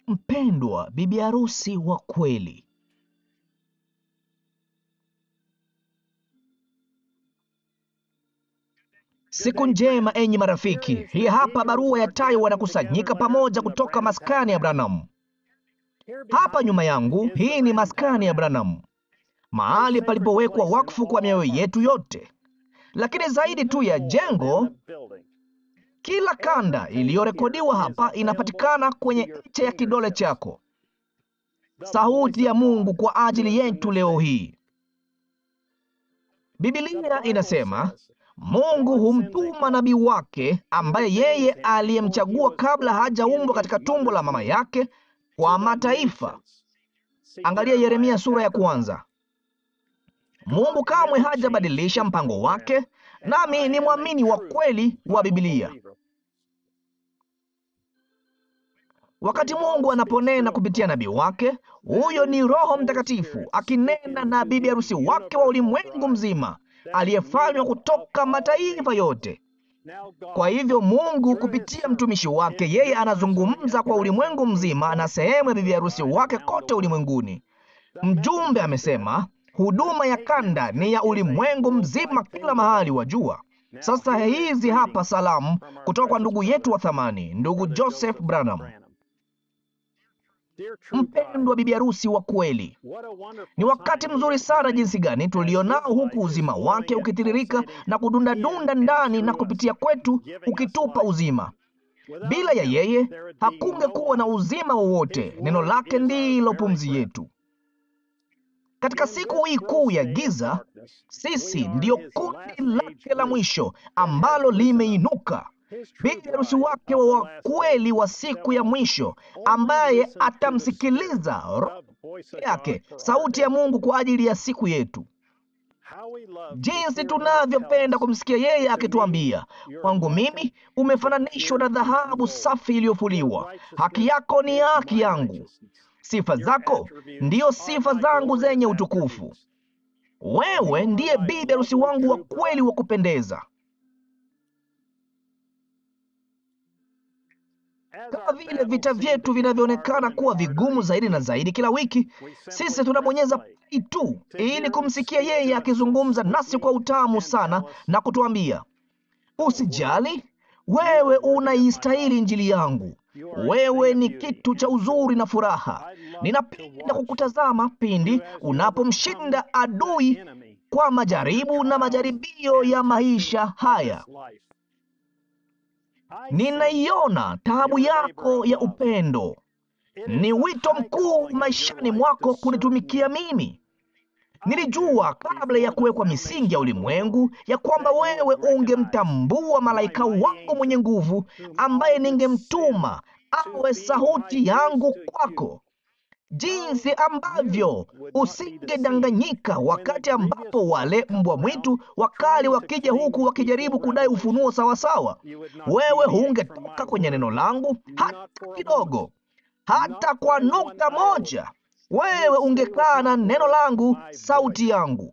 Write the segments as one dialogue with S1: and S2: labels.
S1: Mpendwa bibi harusi wa kweli, siku njema enyi marafiki. Hii hapa barua ya Tayo, wanakusanyika pamoja kutoka maskani ya Branham. Hapa nyuma yangu, hii ni maskani ya Branham, mahali palipowekwa wakfu kwa mioyo yetu yote. Lakini zaidi tu ya jengo, kila kanda iliyorekodiwa hapa inapatikana kwenye ncha ya kidole chako. Sauti ya Mungu kwa ajili yetu leo hii. Biblia inasema Mungu humtuma nabii wake ambaye yeye aliyemchagua kabla hajaumbwa katika tumbo la mama yake kwa mataifa. Angalia Yeremia sura ya kwanza. Mungu kamwe hajabadilisha mpango wake, nami ni mwamini wa kweli wa Biblia. Wakati Mungu anaponena kupitia nabii wake, huyo ni Roho Mtakatifu akinena na bibi harusi wake wa ulimwengu mzima aliyefanywa kutoka mataifa yote. Kwa hivyo Mungu kupitia mtumishi wake, yeye anazungumza kwa ulimwengu mzima na sehemu ya bibi harusi wake kote ulimwenguni. Mjumbe amesema huduma ya kanda ni ya ulimwengu mzima, kila mahali wajua. Sasa hizi hapa salamu kutoka kwa ndugu yetu wa thamani, ndugu Joseph Branham. Mpendwa bibi harusi wa kweli, ni wakati mzuri sana jinsi gani tulionao, huku uzima wake ukitiririka na kudundadunda ndani na kupitia kwetu, ukitupa uzima. Bila ya yeye hakungekuwa na uzima wowote. Neno lake ndilo pumzi yetu. Katika siku hii kuu ya giza, sisi ndiyo kundi lake la mwisho ambalo limeinuka bibi harusi wake wa kweli wa siku ya mwisho, ambaye atamsikiliza roho yake, sauti ya Mungu kwa ajili ya siku yetu. Jinsi tunavyopenda kumsikia yeye akituambia, kwangu mimi umefananishwa na dhahabu safi iliyofuliwa, haki yako ni haki yangu, sifa zako ndiyo sifa zangu zenye utukufu. Wewe ndiye bibi harusi wangu wa kweli wa kupendeza. Kama vile vita vyetu vinavyoonekana kuwa vigumu zaidi na zaidi kila wiki, sisi tunabonyeza play tu ili kumsikia yeye akizungumza nasi kwa utamu sana na kutuambia, usijali, wewe unaistahili injili yangu, wewe ni kitu cha uzuri na furaha. Ninapenda kukutazama pindi unapomshinda adui kwa majaribu na majaribio ya maisha haya. Ninaiona taabu yako ya upendo. Ni wito mkuu maishani mwako kunitumikia mimi. Nilijua kabla ya kuwekwa misingi ya ulimwengu ya kwamba wewe ungemtambua malaika wangu mwenye nguvu ambaye ningemtuma awe sauti yangu kwako, jinsi ambavyo usingedanganyika wakati ambapo wale mbwa mwitu wakali wakija huku wakijaribu kudai ufunuo sawasawa. Wewe hungetoka kwenye neno langu hata kidogo, hata kwa nukta moja. Wewe ungekaa na neno langu, sauti yangu.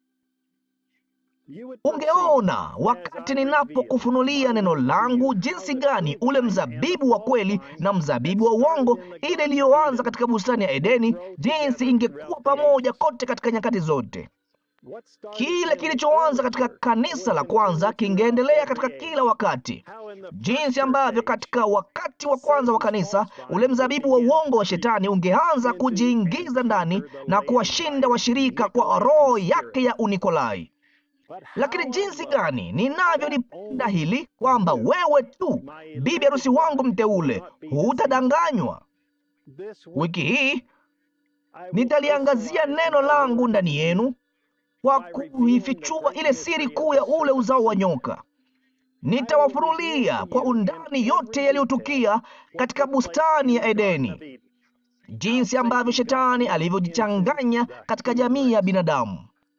S1: Ungeona wakati ninapokufunulia neno langu jinsi gani ule mzabibu wa kweli na mzabibu wa uongo, ile iliyoanza katika bustani ya Edeni, jinsi ingekuwa pamoja kote katika nyakati zote. Kile kilichoanza katika kanisa la kwanza kingeendelea katika kila wakati, jinsi ambavyo katika wakati wa kwanza wa kanisa ule mzabibu wa uongo wa shetani ungeanza kujiingiza ndani na kuwashinda washirika kwa roho yake ya Unikolai. Lakini jinsi gani ninavyolipenda hili kwamba wewe tu, bibi harusi wangu mteule, hutadanganywa. Wiki hii nitaliangazia neno langu ndani yenu kwa kuifichua ile siri kuu ya ule uzao wa nyoka. Nitawafunulia kwa undani yote yaliyotukia katika bustani ya Edeni, jinsi ambavyo shetani alivyojichanganya katika jamii ya binadamu.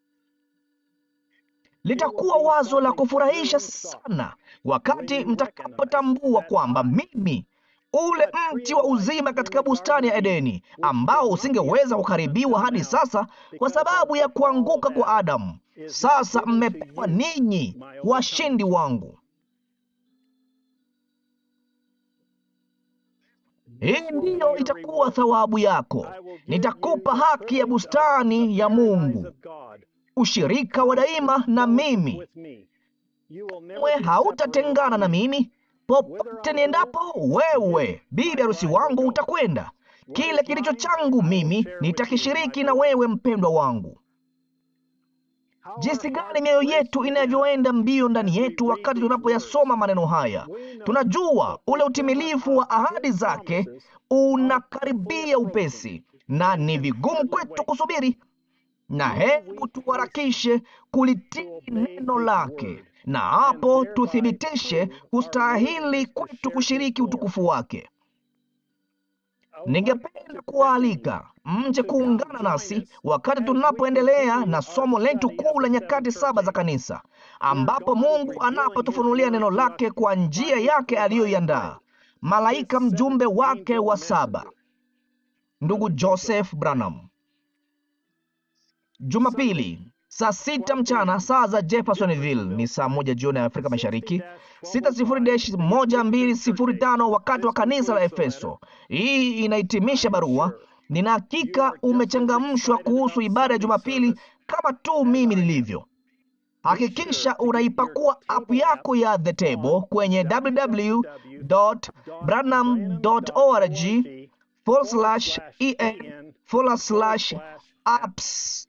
S1: Litakuwa wazo la kufurahisha sana wakati mtakapotambua kwamba mimi ule mti wa uzima katika bustani ya Edeni ambao usingeweza kuharibiwa hadi sasa kwa sababu ya kuanguka kwa Adamu, sasa mmepewa ninyi washindi wangu. Hii ndiyo itakuwa thawabu yako. Nitakupa haki ya bustani ya Mungu, ushirika wa daima na mimi. We hautatengana na mimi popote niendapo. Wewe bibi harusi wangu utakwenda. Kile kilicho changu mimi nitakishiriki na wewe, mpendwa wangu. Jinsi gani mioyo yetu inavyoenda mbio ndani yetu wakati tunapoyasoma maneno haya! Tunajua ule utimilifu wa ahadi zake unakaribia upesi, na ni vigumu kwetu kusubiri. Na hebu tuharakishe kulitii neno lake, na hapo tuthibitishe kustahili kwetu kushiriki utukufu wake. Ningependa kuwaalika mje kuungana nasi wakati tunapoendelea na somo letu kuu la nyakati saba za kanisa, ambapo Mungu anapotufunulia neno lake kwa njia yake aliyoiandaa, malaika mjumbe wake wa saba, ndugu Joseph Branham. Jumapili saa sita mchana saa za Jeffersonville ni saa moja jioni ya Afrika Mashariki, 60-1205 wakati wa kanisa la Efeso. Hii inahitimisha barua. Nina hakika umechangamshwa kuhusu ibada ya Jumapili kama tu mimi nilivyo. Hakikisha unaipakua app yako ya The Table kwenye www.branham.org en apps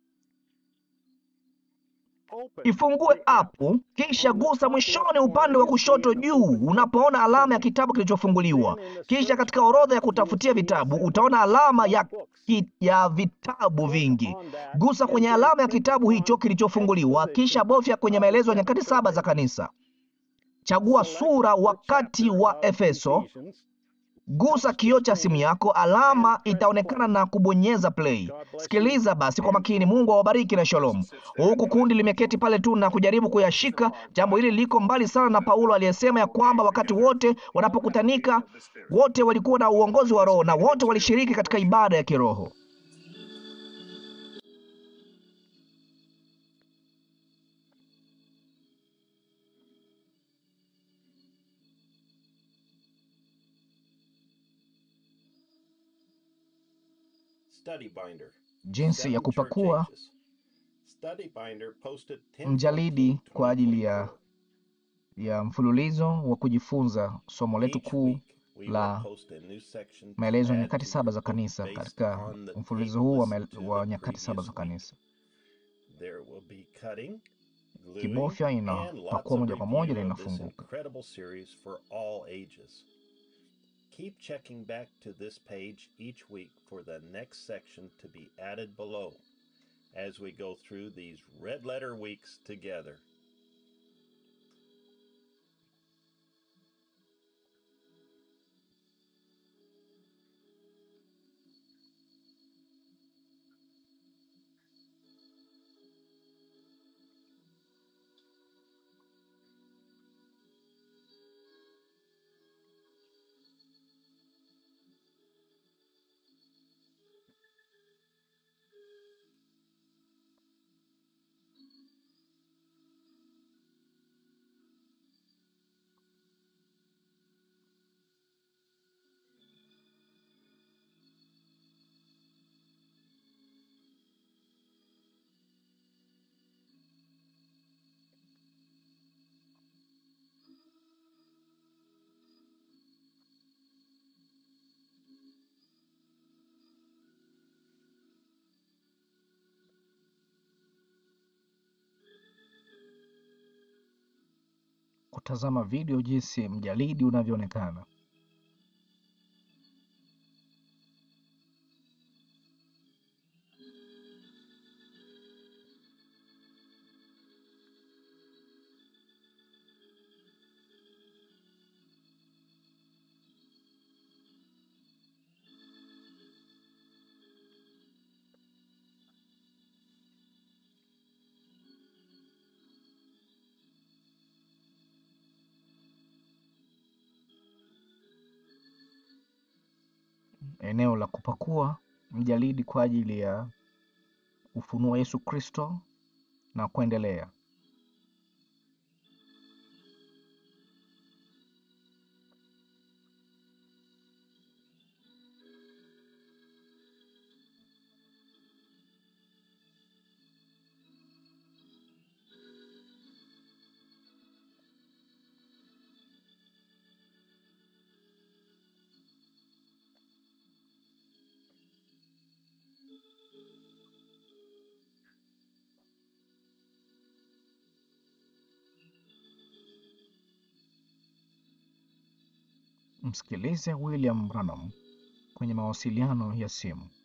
S1: Ifungue apu kisha gusa mwishoni upande wa kushoto juu unapoona alama ya kitabu kilichofunguliwa. Kisha katika orodha ya kutafutia vitabu utaona alama ya, ki, ya vitabu vingi. Gusa kwenye alama ya kitabu hicho kilichofunguliwa, kisha bofya kwenye maelezo ya nyakati saba za kanisa. Chagua sura wakati wa Efeso. Gusa kioo cha simu yako, alama itaonekana na kubonyeza play. Sikiliza basi kwa makini. Mungu awabariki na shalom. Huku kundi limeketi pale tu na kujaribu kuyashika. Jambo hili liko mbali sana na Paulo aliyesema ya kwamba wakati wote wanapokutanika, wote walikuwa na uongozi wa Roho na wote walishiriki katika ibada ya kiroho. Jinsi ya kupakua mjalidi kwa ajili ya, ya mfululizo wa kujifunza somo letu kuu la maelezo ya nyakati saba za kanisa. Katika mfululizo huu wa, wa nyakati saba za kanisa, kibofya inapakua moja kwa moja na inafunguka.
S2: Keep checking back to this page each week for the next section to be added below as we go through these red letter weeks together.
S1: Kutazama video jinsi mjalidi unavyoonekana. Eneo la kupakua mjalidi kwa ajili ya ufunuo Yesu Kristo na kuendelea. Msikilize William Branham kwenye mawasiliano ya simu.